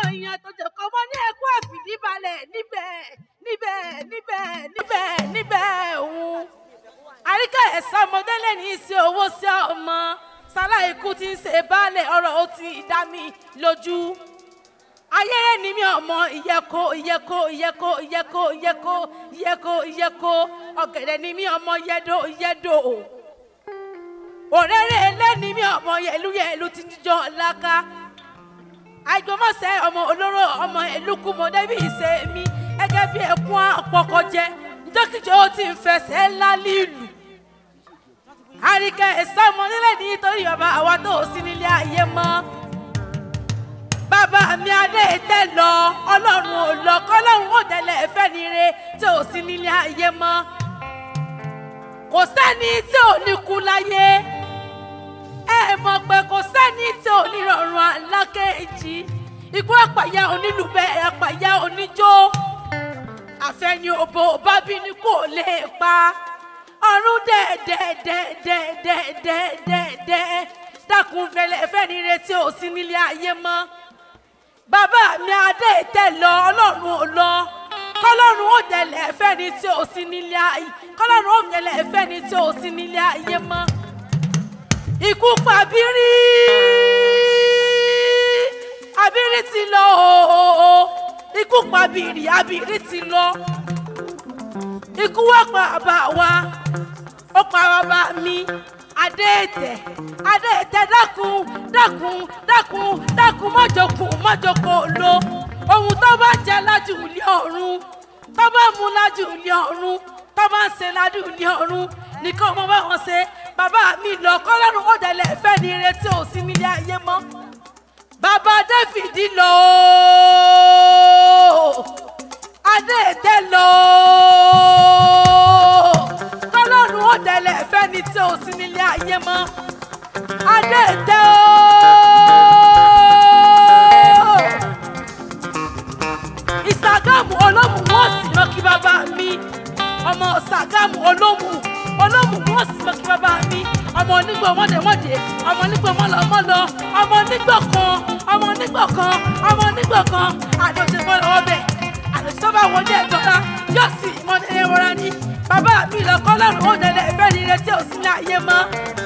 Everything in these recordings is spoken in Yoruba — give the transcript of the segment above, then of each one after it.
èèyàn tó jẹ́ kọ́ mọ́ ní ẹ̀kọ́ àfìdíbalẹ̀ níbẹ̀ níbẹ̀ níbẹ̀ níbẹ̀ níbẹ̀ òun. àríkà ẹ̀sán ọmọdé lè ní í ṣe owó sí ọmọ sálá ikú ti ń ṣe baálẹ̀ ọ̀rọ̀ ó ti dá mi lójú. ayẹyẹ ni mi ọmọ ìyẹko ìyẹko ìyẹko ìyẹko ìyẹko ìyẹko ìyẹko ọ̀gẹ̀dẹ̀ ni mi ọmọ yẹdo yẹdo òrèrè ẹlẹ́ni mi ọmọ yẹlu yẹlu ti jíjọ laka àìgbọ́mọ̀sẹ̀ ọmọ olóró ọmọ ìlúkú mọ débi ìṣe mi gẹ́gẹ́ bí ẹkún àpọ̀kọjẹ nítorí ó ti ń fẹsẹ̀ ńlá lílù àríkẹ́ ìsọmọ nílẹ̀ nítorí ọba àwa tó sí nílé ayé mọ́ bàbá mi adé tẹ lọ ọlọ́run ò lọ kọ́lọ́run ò tẹ̀lé ẹ̀fẹ́ ni re tí ò sí nílé ayé mọ́ kò sẹ́ni tí ò ní kú láyé ẹ mọ̀ pé kò sẹ́ni tí ò ní rọrùn alákejì ikú àpàyà onílùbẹ́ àpàyà oníjó àfẹ́ni òbò bábí ni kò lè pa ọ̀run dẹ́ẹ̀dẹ́ẹ̀dẹ́ẹ̀dẹ́ẹ̀dẹ́ẹ̀dẹ́ dákun fẹlẹ̀ fẹ́ni retí ò sí nílé ayé mọ́ bàbá mi adé tẹ̀ lọ ọlọ́run ò lọ kọlọ́run ó dẹ̀lẹ̀ fẹ́ni tí ò sí nílé ayé kọlọ́run ó dẹ̀lẹ̀ fẹ́ni tí ò sí nílé ayé mọ́ ikú pa abírí abírí ti lọ ooo ikú pa abírí abírí ti lọ ikú wá pa bàbá wa ó pa bàbá mi adéètè adéètè dákun dákun dákun dákun mọ́jọkùn mọ́jọkùn lo ohun tó bá jẹ lájú ilé ọ̀run tó bá mú lájú ilé ọ̀run tó bá ń ṣe lájú ilé ọ̀run nìkan mo bá wọn ṣe bàbá mi lọ kọ́lọ́run ó dẹ̀lẹ̀ fẹ́ ní retí ò sí nílé ayé mọ́ bàbá david lọ adéètè lọ kọ́lọ́run ó dẹ̀lẹ̀ fẹ́ ní tí ò sí nílé ayé mọ́ adéètè ooo ìsàgámù olómù wọn sì lọ kí bàbá mi ọmọ ìsàgámù olómù olómù wọn sì lọ kí bàbá mi ọmọ onígbò mọdèmọdè ọmọ onígbò mọlọmọlọ ọmọ onígbò kan ọmọ onígbò kan ọmọ onígbò kan àdójẹ fọlọ ọbẹ àdójẹ tó bá wọn jẹ ìjọba yóò sì ìmọdé wọra ní bàbá mi lọkọ lọrùn ó dẹdẹ ìfẹ́ ní retí òsì ní ayé mọ́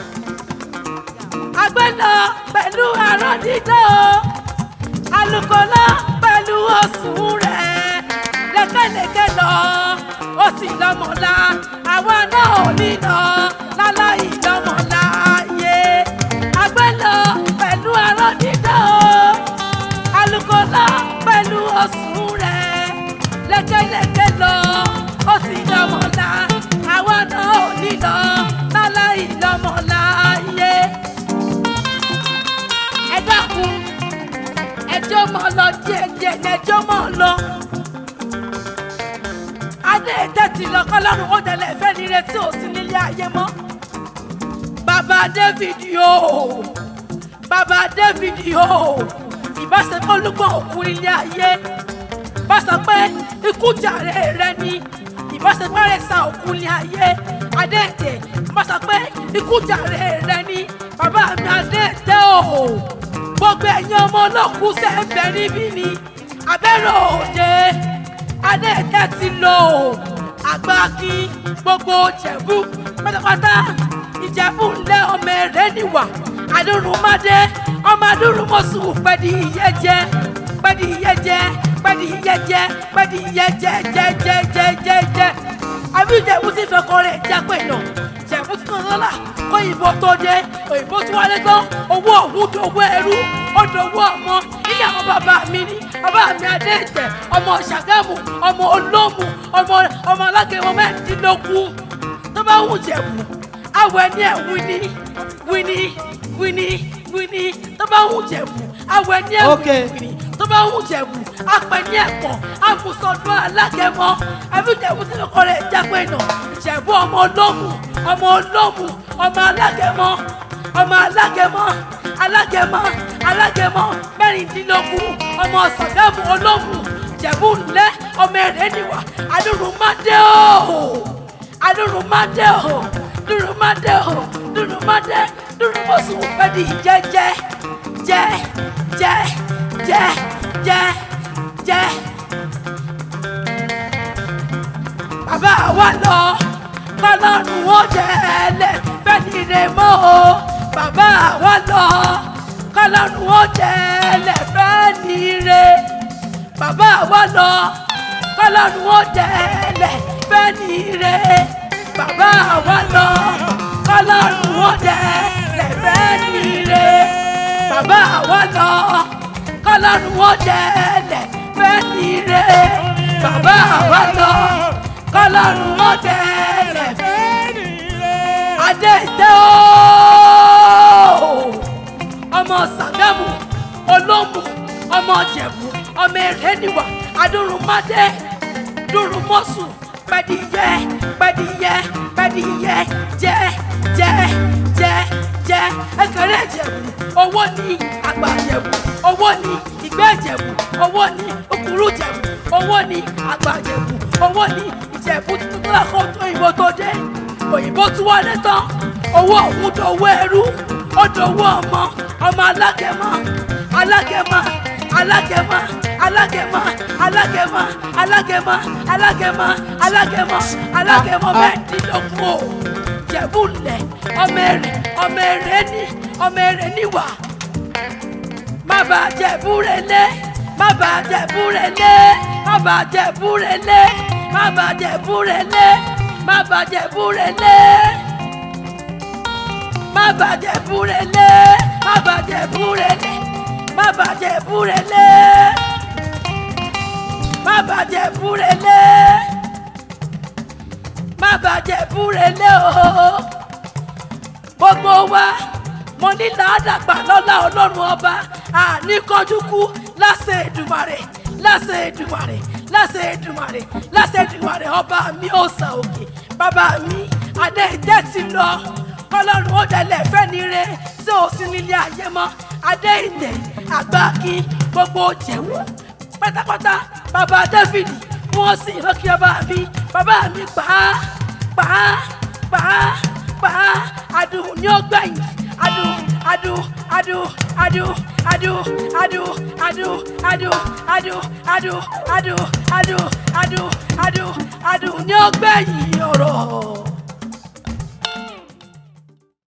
àgbẹ̀ lọ pẹ̀lú àrùn dídọ́ alùkò lọ pẹ̀lú ọ̀sùn rẹ̀ lẹ́kẹ̀lẹ́kẹ̀ lọ ó sì lọ́mọ̀lá àwa náà ò ní lọ láláì lọ́mọ̀lá yé àgbẹ̀ lọ pẹ̀lú àrùn dídọ́ alùkò lọ pẹ̀lú ọ̀sùn rẹ̀ lẹ́kẹ̀lẹ́kẹ̀ lọ ó sì lọ́mọ̀lá àwa náà ò ní lọ láláì lọ́mọ̀lá yé ẹ dákun ẹjọ́ mọ̀ lọ díẹ̀ díẹ̀ ẹjọ́ mọ̀ lọ. adé tẹ̀tì lọ kọ́lọ́run ó tẹ̀lé fẹ́ ní retí ò sí nílé ayé mọ́. bàbá david yóò bàbá david yóò ìbáṣepọ̀ olúgbọ̀n òkú ilé ayé bá sọ pé ikú jàre rẹ ni ìbáṣepọ̀ rẹ̀ sa òkú ilé ayé adé tẹ̀ bá sọ pé ikú jàre rẹ ni bàbá mi adé tẹ̀ o gbogbo ẹ̀yin ọmọ olókùn sẹ́ńbẹ̀ níbí ni abẹ́rẹ́ òde adéèké ti lò ó àgbáàkí gbogbo jẹ̀bú pátápátá ìjẹ̀bú ńlẹ̀ ọmọ ẹ̀rẹ́ níwà adúrúmọdé ọmọ adúrúmọ̀sùn pẹ̀lú ìyẹ́ jẹ́ pẹ̀lú ìyẹ́ jẹ́ pẹ̀lú ìyẹ́ jẹ́ pẹ̀lú ìyẹ́ jẹ́ jẹ́ jẹ́ jẹ́ jẹ́ jẹ́ àbí ìjẹ̀bú ti fẹ́ kọ́ rẹ̀ jápẹ̀ náà jẹ̀bú ti tán lọ́la kó òyìnbó tó dé òyìnbó tó wálé tán owó òun dòwó ẹrú ó dòwó ọmọ ilé àwọn bàbá mi ní bàbá mi adé ìtẹ̀ ọmọ ṣàgámù ọmọ olómù ọmọ ọmọ alágẹmọ mẹ́rìndínlógún tó bá wù jẹ̀bù awọ ẹni ẹ̀ wíní wíní wíní wíní tó bá wù jẹ̀bù awọ ẹni ẹ̀ Okay. wíní tó bá wù jẹ̀bù apẹ̀ní ẹ̀pọ̀ amùsọ̀dún alágẹmọ ẹbí jẹ̀bù tí kò rẹ̀ jápẹ́ nà jẹ̀bù ọmọ olómù ọmọ olómù ọmọ alágẹmọ ọmọ alágẹmọ alágẹmọ alágẹmọ mẹ́rìndínlógún ọmọ sàgámù olómù jẹ̀bù ńlẹ́ ọmọ ẹ̀rẹ́ níwà adúrúmọdé o adúrúmọdé o dúrúmọdé o dúrúmọdé dúrúmọsùn pẹ̀lú jẹ́jẹ́ jẹ́ jẹ́ jẹ́ jẹ́ jẹ́ bàbá wa lọ kọlọ́run ó jẹ́lẹ̀ fẹ́ni rẹ̀ mọ́ o bàbá wa lọ kọlọ́run ó jẹ́lẹ̀ fẹ́ni rẹ̀ bàbá wa lọ kọlọ́run ó jẹ́lẹ̀ fẹ́ni rẹ̀ bàbá wa lọ kọlọ́run ó jẹ́lẹ̀ fẹ́ni rẹ̀ bàbá wa lọ kọlọ́run ó jẹ́lẹ̀ fẹ́ni rẹ̀ bàbá wa lọ kọlọ́run ó jẹ́lẹ̀ fẹ́ni rẹ̀ adé ìtẹ́ ooo ọmọ sàgámù olómù ọmọ jẹ̀bù ọmọ èrèníwà adúrúmọdé dúrúmọsù pẹdíyẹ pẹdíyẹ pẹdíyẹ jẹ jẹ jẹ jẹ ẹkẹrẹ jẹ̀bù owó ní àgbà jẹ̀bù owó ní ìgbẹ́ jẹ̀bù owó ní òkúrú jẹ̀bù owó ní àgbà jẹ̀bù owó ní ìjẹ̀bù tuntun tó lọ́kọ̀ tó òyìnbó tó dé òyìnbó tún wọlé tán owó òun dòwó ẹrú ó dòwó ọmọ ọmọ alágẹmọ alágẹmọ alágẹmọ alágẹmọ alágẹmọ alágẹmọ alágẹmọ alágẹmọ alágẹmọ mẹ́ẹ̀ẹ́dínlógún o jẹ̀bú lẹ̀ ọmọ èrè ọmọ èrè ní ọmọ èrè níwà má bàa jẹ̀bú rẹ̀ lé má bàa jẹ̀bú rẹ̀ lé má bàa jẹ̀bú rẹ̀ lé má bàa jẹ̀bú rẹ̀ lé má bàa jẹ̀bú rẹ̀ lé má bàjẹ́ búrẹ́ lé má bàjẹ́ búrẹ́ lé má bàjẹ́ búrẹ́ lé má bàjẹ́ búrẹ́ lé má bàjẹ́ búrẹ́ lé o gbogbo wa mo ní làádàgbà lọ́lá ọlọ́run ọba àní kọjú kú láṣẹ Èdùmàrè láṣẹ Èdùmàrè láṣẹ Èdùmàrè láṣẹ Èdùmàrè ọba mi ò sà òkè bàbá mi adé ìtẹ́ ti lọ ọlọ́run ó dẹ̀lẹ̀ fẹ́ni re tí ò sí nílé ayé mọ́ adé ìtẹ̀ àgbákin gbogbo jẹ̀wọ́ pátápátá bàbá dáfídì wọ́n sì lọ́kì ọba mi bàbá mi pa á pa á pa á pa á adùn ní ó gbẹ̀yìn adùn adùn adùn adùn adùn adùn adùn adùn adùn adùn adùn adùn adùn adùn adùn ní ó gbẹ̀yìn ọ̀rọ̀.